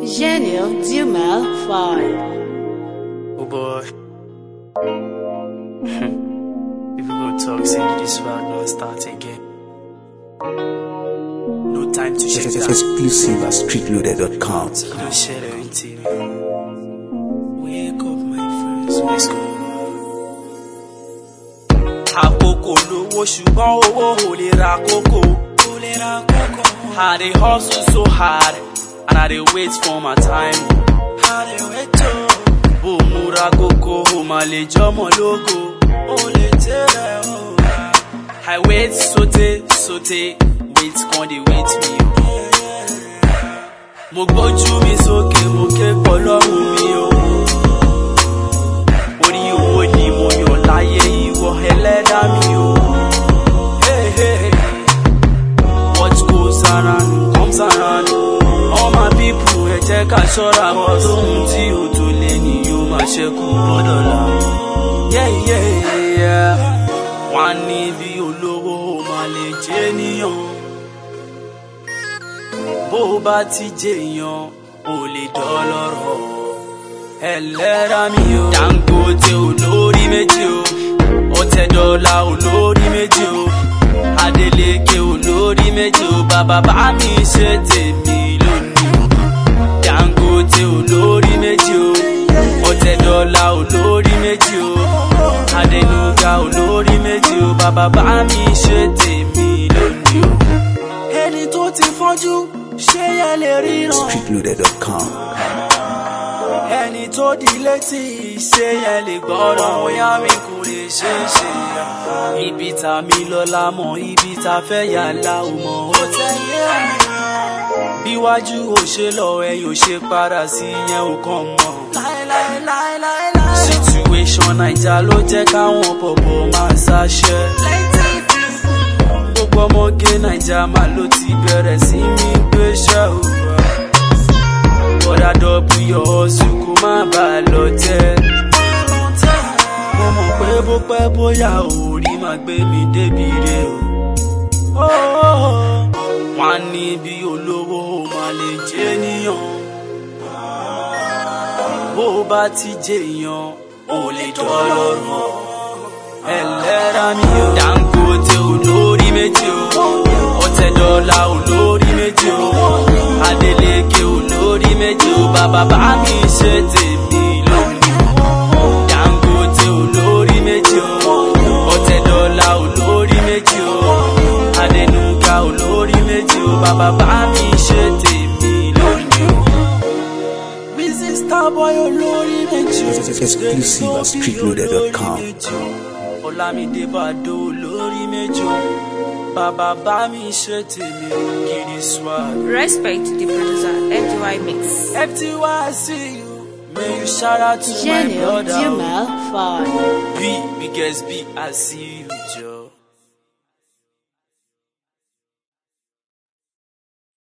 Genial Dumal 5. Oh boy. People go talk, say this world not start again. No time to check that. Exclusive at streetloader.com. Don't share everything. Wake up, my friends. Let's go. Àkókò lówó ṣùgbọ́n owó ò lè ra kókó. Ò lè ra kókó. I dey hustle so hard and I dey wait for my time. I dey wait o. Bó o múra kókó, o máa lè jọmọ lógo. O lè tẹ́lẹ̀ o. I wait sote sote, wait kan dey wait me o. Mo gbójú mi sókè, mo ké pọ̀ lọ́rùn mi o. Orí owó ni mo yàn láyé ìwọ ẹlẹ́dá mi o. Hey, hey, hey. What goes around comes around. All my people ẹ jẹ́ ká ṣọ́ra wọn lóhun tí o tó lé ní yóò máa ṣẹ́kù gbọ́dọ̀ la. Yeah, yeah, yeah. Wọ́n á ní bí olówó o máa lè jẹ́ níyàn. Bó o bá ti jèèyàn, o lè dọ́lọ́rọ̀. Ẹlẹ́ra mi o. Dangote olórí méjì o. Ọ̀tẹ̀dọ́là olórí méjì o. Adeleke olórí méjì o. Bàbá bá mi ṣe tèmi lónìí. Dangote olórí méjì o. Ọ̀tẹ̀dọ́là olórí méjì o. Adenuga olórí méjì o. Bàbá bá mi ṣe tèmi lónìí o. Ẹni tó ti fọ́jú ṣé yẹn lè ríran Streetloader.com. ẹni tó di létí ṣé yẹn lè gbọ́dọ̀ bóyá mi kò lè ṣe é ṣe ya. ibi tá mi lọ́la mọ̀ ibi tá fẹ́ yà la ò mọ̀ ó tẹ̀lé mi. bíwájú ò ṣe lọ ẹ̀yìn ò ṣe padà sí yẹn ò kàn mọ̀. situation naija ló jẹ́ káwọn bọ̀bọ̀ máa ṣàṣẹ. gbogbo ọmọge naija máa ló ti bẹ̀rẹ̀ sí ní gbéṣẹ́ òwúrọ̀ bọ́dà dọ́bù yọ ọ̀sùn kó má bà á lọ tẹ́. mo mọ̀ pé bó pẹ́ bóyá orí máa gbé mi débi re o. wọ́n á ní bí olówó o máa lè jẹ́ níyàn. bó o bá ti jèèyàn o lè dọ́lọ́rọ̀. ẹlẹ́ra mi o. Dangote olórí méjì o. ọ̀tẹ̀dọ́là olórí méjì o. Adeleke olórí méjì o. bàbá bá mi ṣe tèmi lónìí. Dangote olórí méjì o. ọ̀tẹ̀dọ́là olórí méjì o. Adenuga olórí méjì o. bàbá bá mi ṣe tèmi lónìí. Busy Starboy olórí méjì o. Exclusive at streetloader.com. Olamide Bado olórí méjì o. bàbá bá mi ṣe tèmi gidi swag. Respect to the producer, FDY Mix. FTY see you. May you shout out to my Genial brother. Dumal 5. B, biggest B, I see you, Joe.